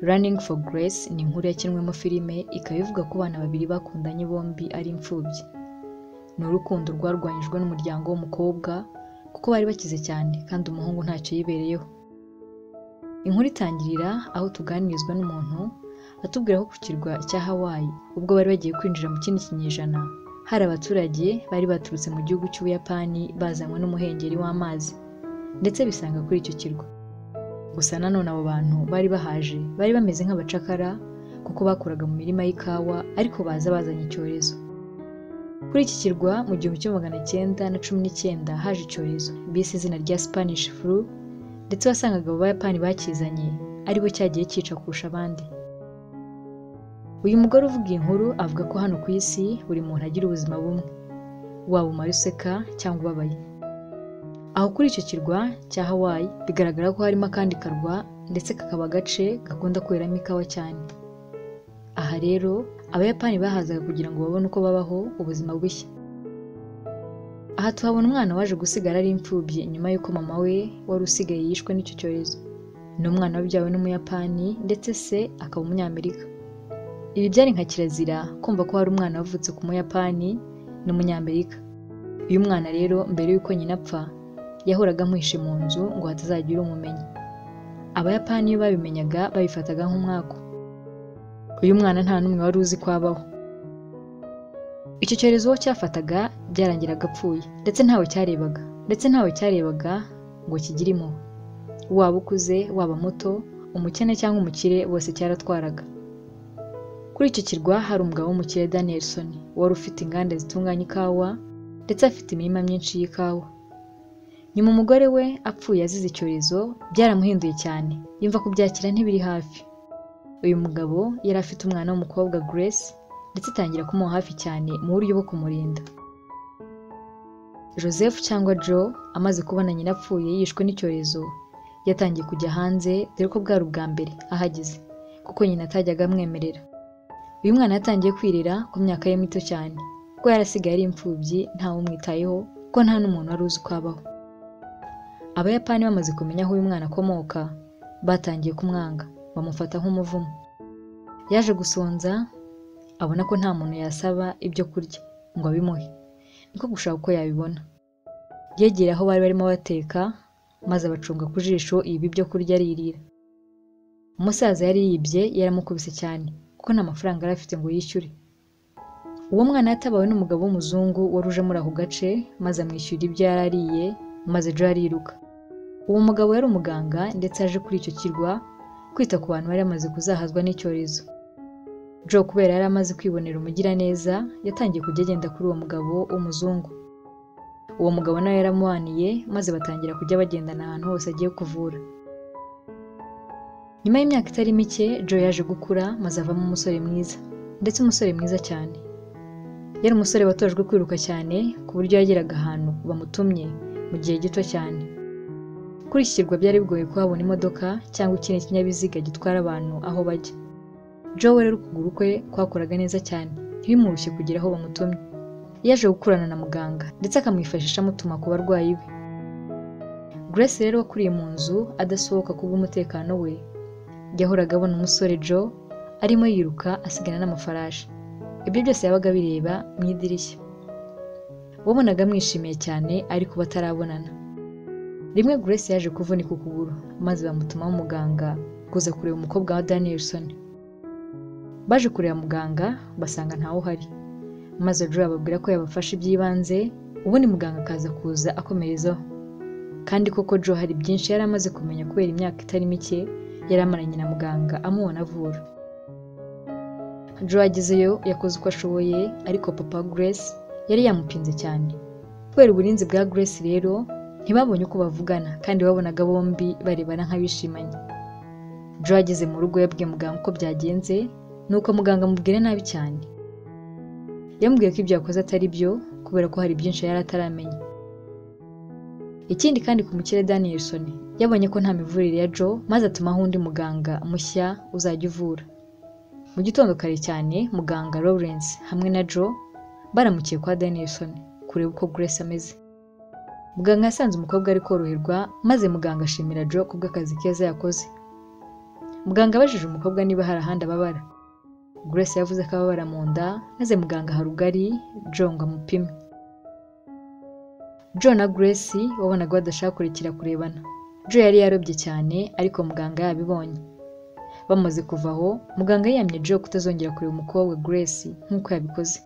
Running for Grace ni inkuru yakinwemo filime ikaba ivuga ku bana babiri bakundanye bombi ari imfubyi ni urukundo rwarwanyijwe n'umuryango w'umukobwa kuko bari bakize cyane kandi umuhungu ntacyo yibereyeho inkuru itangirira aho tuganirizwa n'umuntu atubwira ko ku kirwa cya Hawaii ubwo bari bagiye kwinjira mu kindi kinyejana hari abaturage bari baturutse mu gihugu cy'Ubuyapani bazanywe n'umuhengeri w'amazi ndetse bisanga kuri icyo kirwa gusa nanone abo bantu bari bahaje bari bameze nk'abacakara kuko bakoraga mu mirima y'ikawa ariko baza bazanye icyorezo kuri iki kirwa mu gihumbi kimwe magana cyenda na cumi n'icyenda haje icyorezo bise izina rya Spanish flu ndetse wasangaga abo Bayapani bakizanye aribo cyagiye cyica kurusha abandi uyu mugore uvuga iyi nkuru avuga ko hano ku isi buri muntu agira ubuzima bumwe waba umara useka cyangwa ubabaye aho kuri icyo kirwa cya Hawaii bigaragara ko harimo akandi karwa ndetse kakaba agace gakunda kweramo ikawa cyane aha rero abayapani bahazaga kugira ngo babone uko babaho ubuzima bushya aha tuhabona umwana waje gusigara ari imfubyi nyuma y'uko mama we wari usigaye yishwe n'icyo cyorezo ni umwana wabyawe n'umuyapani ndetse se akaba umunyamerika ibi byari nka kirazira kumva ko hari umwana wavutse ku muyapani n'umunyamerika uyu mwana rero mbere y'uko nyina apfa yahoraga amwihishe mu nzu ngo hatazagira umumenya abayapani iyo babimenyaga babifataga nk'umwaku uyu mwana nta n'umwe wari uzi ko abaho icyo cyorezo uwo cyafataga byarangiraga apfuye ndetse ntawe cyarebaga ndetse ntawe cyarebaga ngo kigire impuhwe waba ukuze waba muto umukene cyangwa umukire bose cyaratwaraga kuri icyo kirwa hari umugabo w'umukire Danielson wari ufite inganda zitunganya ikawa ndetse afite imirima myinshi y'ikawa nyuma umugore we apfuye azize icyorezo byaramuhinduye cyane yumva kubyakira ntibiri hafi uyu mugabo yari afite umwana w'umukobwa Grace ndetse atangira kumuha hafi cyane mu buryo bwo kumurinda Joseph cyangwa Joe amaze kubona nyina apfuye yishwe n'icyorezo yatangiye kujya hanze dore ko bwari ubwa mbere ahageze kuko nyina atajyaga amwemerera uyu mwana yatangiye kwirira ku myaka ye mito cyane kuko yarasigaye ari imfubyi ntawe umwitayeho kuko nta n'umuntu wari uzi uko abaho abayapani bamaze kumenya aho uyu mwana akomoka batangiye kumwanga bamufata nk'umuvumo yaje gusonza abona ko nta muntu yasaba ibyo kurya ngo abimuhe niko gushaka uko yabibona yegera aho bari barimo bateka maze abacunga ku jisho ibi byo kurya aririra umusaza yari yibye yaramukubise cyane kuko nta mafaranga yari afite ngo yishyure uwo mwana yatabawe n'umugabo w'umuzungu wari uje muri ako gace maze amwishyura ibyo yari ariye maze Joe ariruka uwo mugabo yari umuganga ndetse yaje kuri icyo kirwa kwita ku bantu bari bamaze kuzahazwa n'icyorezo Joe kubera yari amaze kwibonera umugiraneza yatangiye kujya agenda kuri uwo mugabo w'umuzungu uwo mugabo nawe yaramuhaniye maze batangira kujya bagendana ahantu hose agiye kuvura nyuma y'imyaka itari mike Joe yaje gukura maze avamo umusore mwiza ndetse umusore mwiza cyane yari umusore watojwe kwiruka cyane ku buryo yageraga ahantu bamutumye mu gihe gito cyane kuri iki kirwa byari bigoye kuhabona imodoka cyangwa ikindi kinyabiziga gitwara abantu aho bajya Joe rero ukuguru kwe kwakoraga neza cyane ntibimurushye kugera aho bamutumye yaje gukorana na muganga ndetse akamwifashisha amutuma ku barwayi be Grace rero wakuriye mu nzu adasohoka kubw'umutekano we yahoraga abona umusore Joe arimo yiruka asigana n'amafarashi ibyo byose yabaga bireba mu idirishya wabonaga amwishimiye cyane ariko batarabonana rimwe Grace yaje kuvunika ukuguru maze bamutumaho umuganga kuza kureba umukobwa wa Danielson baje kureba muganga basanga ntawe uhari maze Joe ababwira ko yabafasha iby'ibanze ubundi muganga akaza kuza akomerezaho kandi koko Joe hari byinshi yari amaze kumenya kubera imyaka itari mike yari amaranye na muganga amubona avura Joe agezeyo yakoze uko ashoboye ariko papa Grace yari yamupinze cyane kubera uburinzi bwa Grace rero ntibabonye uko bavugana kandi babonaga bombi barebana nk'abishimanye Joe ageze mu rugo yabwiye muganga uko byagenze nuko muganga amubwira nabi cyane yamubwiye ko ibyo yakoze atari byo kubera ko hari byinshi yari ataramenya ikindi kandi ku mukire Danielson yabonye ko nta mivurire ya Joe maze atumaho undi muganga mushya uzajya uvura mu gitondo kare cyane muganga Lawrence hamwe na Joe baramukiye kwa Danielson kureba uko Grace ameze muganga yasanze umukobwa ari koroherwa maze muganga ashimira Joe kubw'akazi keza yakoze muganga abajije umukobwa niba hari ahandi ababara grace yavuze ko ababara mu nda maze muganga harugari john ngo amupime john na grace wabonaga badashaka kurekera kurebana joe yari yarobye cyane ariko muganga yabibonye bamaze kuva aho muganga yiyamye joe kutazongera kureba umukobwa grace nk'uko yabikoze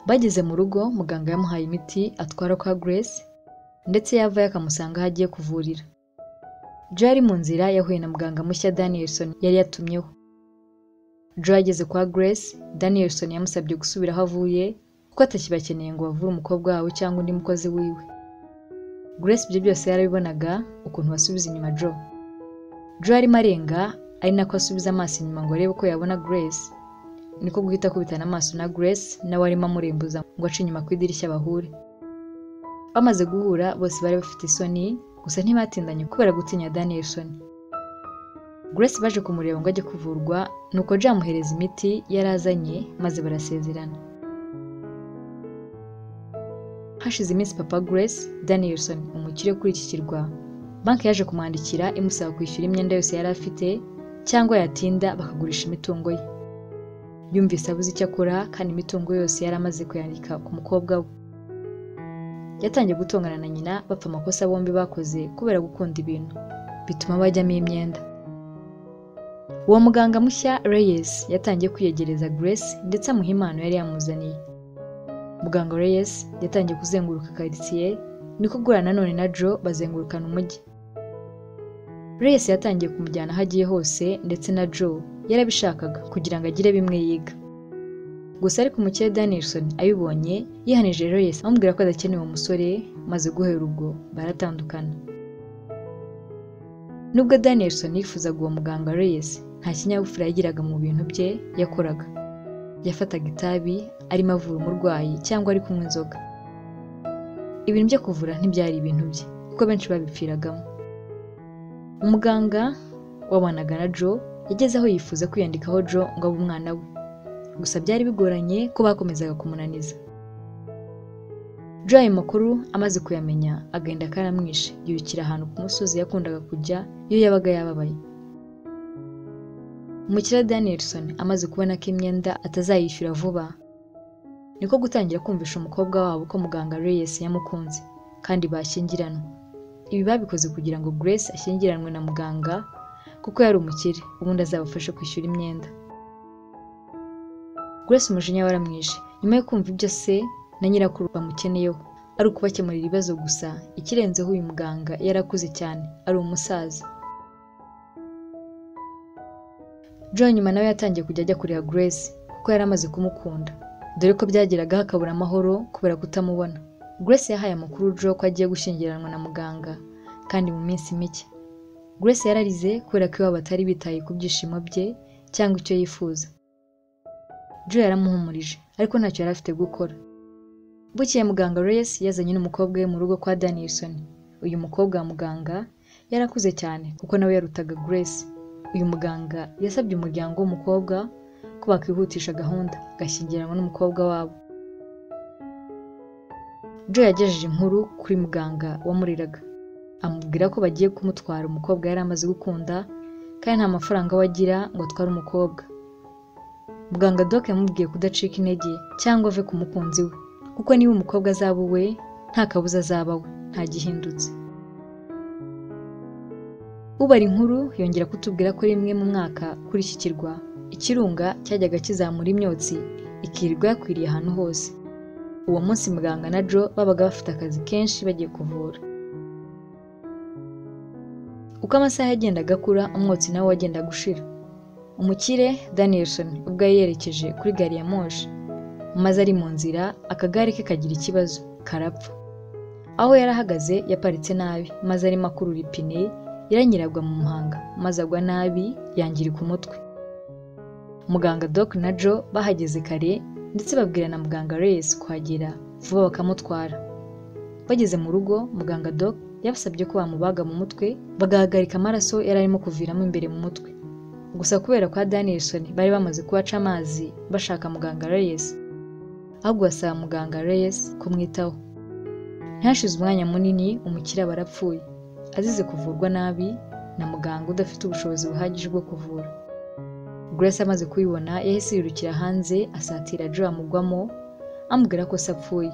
bageze mu rugo muganga yamuhaye imiti atwara kwa grace ndetse yavayo akamusanga aho agiye kuvurira joe yari mu nzira yahuye na muganga mushya danielson yari yatumyeho joe ageze kwa grace danielson yamusabye gusubira aho avuye kuko atakibakeneye ngo bavure umukobwa wawe cyangwa undi mukozi wiwe grace ibyo byose yarabibonaga ukuntu basubiza inyuma joe joe arimo arenga ari nako asubiza amaso inyuma ngo arebe ko yabona grace niko guhita akubitana amaso na grace nawe arimo amurembuza ngo ace inyuma ku idirishya bahure bamaze guhura bose bari bafite isoni gusa ntibatindanye kubera gutinya danielson grace baje kumureba ngo ajye kuvurwa nuko joe amuhereza imiti yari azanye maze barasezerana hashize iminsi papa grace danielson umukire kuri iki kirwa banki yaje kumwandikira imusaba kwishyura imyenda yose yari afite cyangwa yatinda bakagurisha imitungo ye yumvise abuze icyo akora kandi imitungo yose yari amaze kuyandika ku mukobwa we yatangiye gutongana na nyina bapfa amakosa bombi bakoze kubera gukunda ibintu bituma bajyamo imyenda uwo muganga mushya reyes yatangiye kwiyegereza grace ndetse amuha impano yari yamuzaniye muganga reyes yatangiye kuzenguruka karitsiye niko gura nanone na joe bazengurukana umujyi reyes yatangiye kumujyana aho agiye hose ndetse na joe yarabishakaga kugira ngo agire bimwe yiga gusa ariko umukire danielson abibonye yihanije reyes amubwira ko adakeneye uwo musore maze guhera ubwo baratandukana nubwo danielson yifuzaga uwo muganga reyes nta kinyabupfura yagiraga mu bintu bye yakoraga yafataga itabi arimo avura umurwayi cyangwa ari kunywa inzoga ibintu byo kuvura ntibyari ibintu bye kuko benshi babipfiragamo umuganga wabanaga na joe yageze aho yifuza kwiyandikaho joe ngo abe umwana we gusa byari bigoranye ko bakomezaga kumunaniza joe ayo makuru amaze kuyamenya agenda karamwishe yirukira ahantu ku musozi yakundaga kujya iyo yabaga yababaye umukire danielson amaze kubona ko imyenda atazayishyura vuba niko gutangira kumvisha umukobwa wabo ko muganga reyes yamukunze kandi bashyingiranwa ibi babikoze kugira ngo grace ashyingiranwe na muganga kuko yari umukire ubundi azabafashe kwishyura imyenda grace umujinya waramwishe nyuma yo kumva ibyo se na nyirakuru bamukeneyeho ari ukubakemurira ibibazo gusa ikirenzeho uyu muganga yarakuze cyane ari umusaza John nyuma nawe yatangiye kujya ajya kureba Grace kuko yari amaze kumukunda dore ko byageragaho akabura amahoro kubera kutamubona Grace yahaye amakuru Joe ko agiye gushyingiranwa na muganga kandi mu minsi mike Grace yararize kubera ko iwabo batari bitaye ku byishimo bye cyangwa icyo yifuza Joe yaramuhumurije ariko ntacyo yari afite gukora bukeye muganga Grace yazanye n'umukobwa we mu rugo kwa Danielson uyu mukobwa wa muganga yarakuze cyane kuko nawe yarutaga Grace uyu muganga yasabye umuryango w'umukobwa ko bakwihutisha gahunda agashyingiranwa n'umukobwa wabo joe yagejeje inkuru kuri muganga wamuriraga amubwira ko bagiye kumutwara umukobwa yari amaze gukunda kandi nta mafaranga we agira ngo atware umukobwa muganga doc yamubwiye kudacika intege cyangwa ave ku mukunzi we kuko niba umukobwa azaba uwe nta kabuza azaba we ntagihindutse ubara inkuru yongera kutubwira ko rimwe mu mwaka kuri iki kirwa ikirunga cyajyaga kizamura imyotsi ikirirwa yakwiriye ahantu hose uwo munsi muganga na joe babaga bafite akazi kenshi bagiye kuvura uko amasaha yagendaga akura umwotsi nawe wagendaga ushira umukire danielson ubwo yari yerekeje kuri gari ya moshi maze ari mu nzira akagare ke kagira ikibazo karapfa aho yari ahagaze yaparitse nabi maze arimo akurura ipine iranyiragwa mu muhanga maze agwa nabi yangirika umutwe muganga doc na joe bahageze kare ndetse babwira na muganga reyes kuhagera vuba bakamutwara bageze mu rugo muganga doc yabasabye ko bamubaga mu mutwe bagahagarika amaraso yari arimo kuviramo imbere mu mutwe gusa kubera kwa danielson bari bamaze kubaca amazi bashaka muganga reyes ahubwo basaba muganga reyes kumwitaho ntihashize umwanya munini umukire aba arapfuye azize kuvurwa nabi na muganga udafite ubushobozi buhagije bwo kuvura Grace amaze kuyibona yahise yirukira hanze asatira Joe amugwamo amubwira ko se apfuye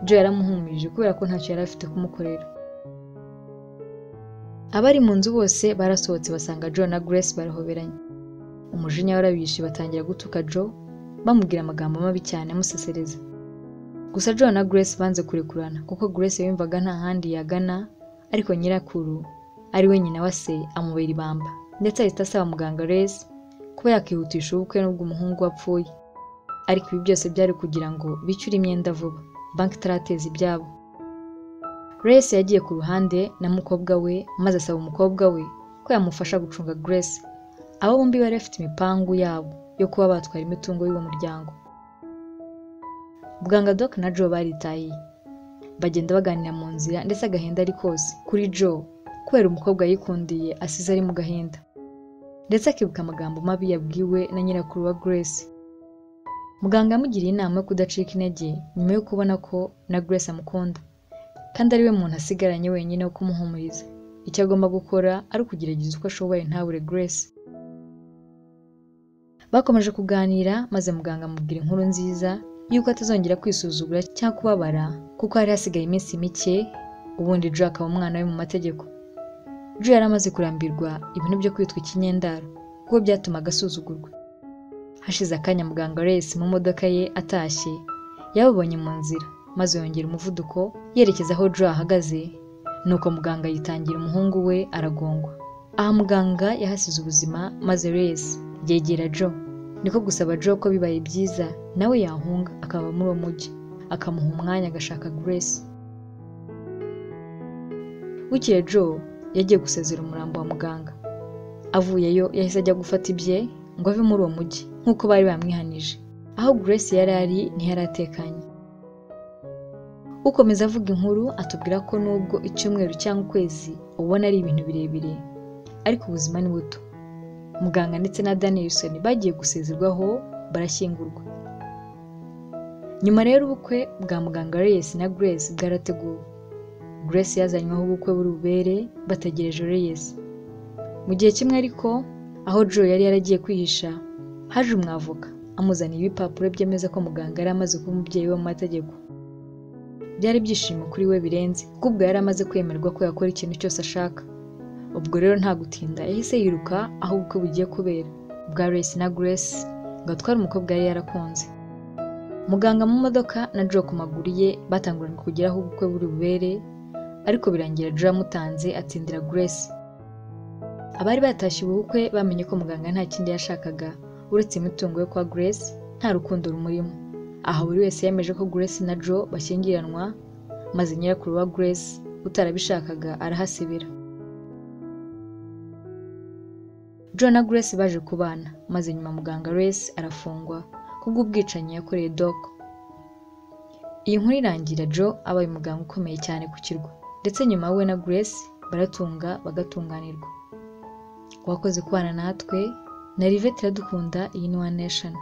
Joe yaramuhumirije kubera ko ntacyo yari afite kumukorera abari mu nzu bose barasohotse basanga Joe na Grace barahoberanye umujinya warabishe batangira gutuka Joe bamubwira amagambo mabi cyane amusesereza gusa Joe na Grace banze kurekurana kuko Grace yumvaga nta handi yagana ariko nyirakuru ari we nyina wa se amubera ibamba ndetse ahita asaba muganga Grace kuba yakihutisha ubukwe n'ubwo umuhungu we apfuye ariko ibi byose byari kugira ngo bicyure imyenda vuba banki itarateza ibyabo Grace yagiye ku ruhande na mukobwa we maze asaba umukobwa we ko yamufasha gucunga Grace abo bombi bari bafite imipangu yabo yo kuba batwara imitungo y'uwo muryango bwanga Doc na Joe baritahiye bagenda baganira mu nzira ndetse agahinda ari kose kuri Joe kubera umukobwa yikundiye asize ari mu gahinda ndetse akibuka amagambo mabi yabwiwe na nyirakuru wa Grace muganga yamugiriye inama yo kudacika intege nyuma yo kubona ko na Grace amukunda kandi ari we muntu asigaranye wenyine wo kumuhumuriza icyo agomba gukora ari ukugerageza uko ashoboye ntabure Grace bakomeje kuganira maze muganga amubwira inkuru nziza y'uko atazongera kwisuzugura cyangwa kubabara kuko hari hasigaye iminsi mike ubundi Joe akaba umwana we mu mategeko Joe yari amaze kurambirwa ibintu byo kwitwa ikinyendaro kuko byatumaga asuzugurwa hashize akanya muganga Grace mu modoka ye atashye yababonye mu nzira maze yongera umuvuduko yerekeza aho Joe ahagaze nuko muganga yitangira umuhungu we aragongwa aha muganga yahasize ubuzima maze Grace yegera Joe niko gusaba Joe ko bibaye byiza nawe yahunga akaba muri uwo mujyi akamuha umwanya agashaka Grace bukeye Joe yagiye gusezera umurambo wa muganga avuyeyo yahise ajya gufata ibye ngo ave muri uwo mujyi nk'uko bari bamwihanije aho Grace yari ari ntiyari atekanye ukomeza avuga inkuru atubwira ko nubwo icyumweru cyangwa ukwezi ubona ari ibintu birebire ariko ubuzima ni buto muganga ndetse na Danielson bagiye gusezerwaho barashyingurwa nyuma rero ubukwe bwa muganga Reyes na Grace bwarateguwe Grace yazanywe aho ubukwe buri bubere bategereje Reyes mu gihe kimwe ariko aho Joe yari yaragiye kwihisha haje umwavoka amuzaniye ibipapuro byemeza ko muganga yari amaze kuba umubyeyi we mu mategeko byari ibyishimo kuri we birenze kuko ubwo yari amaze kwemerwa ko yakora ikintu cyose ashaka ubwo rero nta gutinda yahise yiruka aho ubukwe bugiye kubera bwa Grace na Grace ngo atware umukobwa yari yarakunze muganga mu modoka na Joe ku maguru ye batanguranye kugera aho ubukwe buri bubere ariko birangira Joe amutanze atsindira Grace abari batashye ubukwe bamenye ko muganga nta kindi yashakaga uretse imitungo yo kwa Grace nta rukundo rumurimo aha buri wese yemeje ko Grace na Joe bashyingiranwa maze nyirakuru wa Grace utarabishakaga arahasibira Joe na Grace baje kubana maze nyuma muganga Grace arafungwa kubw'ubwicanyi yakoreye Doc iyi nkuru irangira Joe abaye umuganga ukomeye cyane ku kirwa ndetse nyuma we na Grace baratunga bagatunganirwa wakoze kubana natwe na Rivette iradukunda iyi ni One Nation